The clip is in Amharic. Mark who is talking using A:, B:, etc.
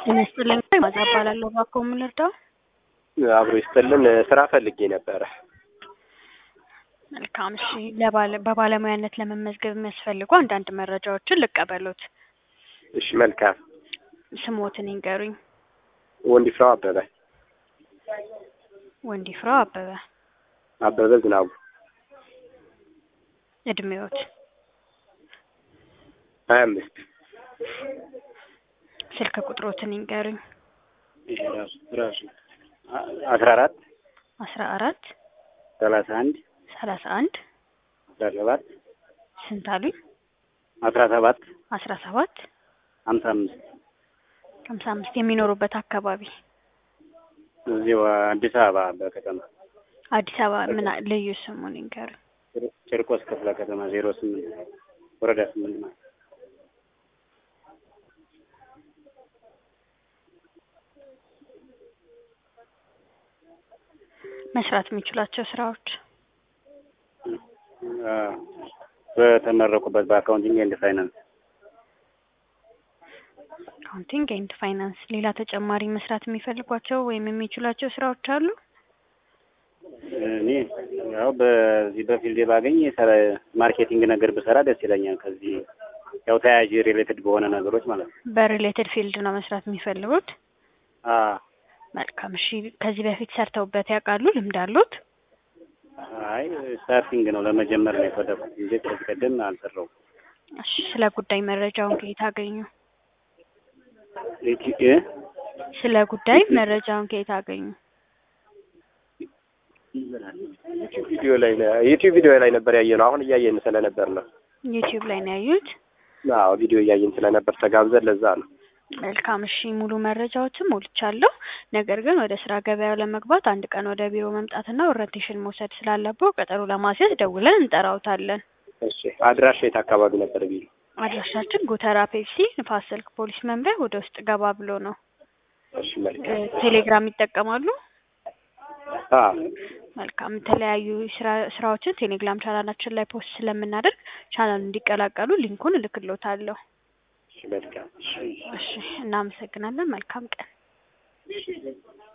A: ጤና ይስጥልኝ ማዛ እባላለሁ። እባክዎ ምን ልርዳው?
B: አብሮ ይስጥልን። ስራ ፈልጌ ነበረ።
A: መልካም እሺ። ለባለ በባለሙያነት ለመመዝገብ የሚያስፈልጉ አንዳንድ መረጃዎችን ልቀበሎት።
B: እሺ መልካም።
A: ስሞትን ይንገሩኝ።
B: ወንዲፍራው አበበ
A: ወንዲፍራው አበበ።
B: አበበ ዝናቡ
A: እድሜዎት?
B: ሀያ አምስት
A: ስልክ ቁጥሮትን ይንገሩኝ።
B: ራሱ ራሱ አስራ አራት
A: አስራ አራት
B: ሰላሳ አንድ
A: ሰላሳ አንድ
B: አስራ ሰባት
A: ስንት አሉኝ?
B: አስራ ሰባት
A: አስራ ሰባት
B: ሀምሳ አምስት
A: ሀምሳ አምስት የሚኖሩበት አካባቢ
B: እዚሁ አዲስ አበባ በከተማ
A: አዲስ አበባ ምን አ- ልዩ ስሙን ይንገሩኝ።
B: ጭርቆስ ክፍለ ከተማ ዜሮ ስምንት ወረዳ ስምንት ማለት
A: መስራት የሚችሏቸው ስራዎች
B: አ፣ በተመረቁበት በአካውንቲንግ ኤንድ ፋይናንስ
A: አካውንቲንግ ኤንድ ፋይናንስ። ሌላ ተጨማሪ መስራት የሚፈልጓቸው ወይም የሚችሏቸው ስራዎች አሉ?
B: እኔ ያው በዚህ በፊልድ ባገኝ የሰራ ማርኬቲንግ ነገር ብሰራ ደስ ይለኛል። ከዚህ ያው ተያያዥ ሪሌትድ በሆነ ነገሮች ማለት ነው።
A: በሪሌትድ ፊልድ ነው መስራት የሚፈልጉት?
B: አ
A: መልካም እሺ። ከዚህ በፊት ሰርተውበት ያውቃሉ? ልምድ አሉት?
B: አይ ስታርቲንግ ነው ለመጀመር ነው የፈለኩት እንጂ ከዚህ ቀደም አልሰራሁም።
A: እሺ። ስለ ጉዳይ መረጃውን ከየት አገኙ?
B: ኢቲ- እ?
A: ስለ ጉዳይ መረጃውን ከየት አገኙ?
B: ዩቲዩብ ቪዲዮ ላይ ነው ዩቲዩብ ቪዲዮ ላይ ነበር ያየነው። አሁን እያየን ስለነበር ነው።
A: ዩቲዩብ ላይ ነው ያዩት?
B: አዎ ቪዲዮ እያየን ስለነበር ተጋብዘን ለዛ ነው።
A: መልካም እሺ። ሙሉ መረጃዎችን ሞልቻለሁ። ነገር ግን ወደ ስራ ገበያው ለመግባት አንድ ቀን ወደ ቢሮ መምጣትና ኦሪንቴሽን መውሰድ ስላለብዎ ቀጠሮ ለማስያዝ ደውለን እንጠራውታለን።
B: እሺ አድራሻ የት አካባቢ ነበር ቢሉ?
A: አድራሻችን ጎተራ ፔፕሲ ንፋስ ስልክ ፖሊስ መምሪያ ወደ ውስጥ ገባ ብሎ ነው።
B: እሺ
A: እ፣
B: መልካም።
A: ቴሌግራም ይጠቀማሉ?
B: አ
A: መልካም። የተለያዩ ስራ ስራዎችን ቴሌግራም ቻናላችን ላይ ፖስት ስለምናደርግ ቻናሉን እንዲቀላቀሉ ሊንኩን እልክሎታለሁ።
B: እሺ መልካም። እሺ
A: እሺ፣ እናመሰግናለን። መልካም ቀን።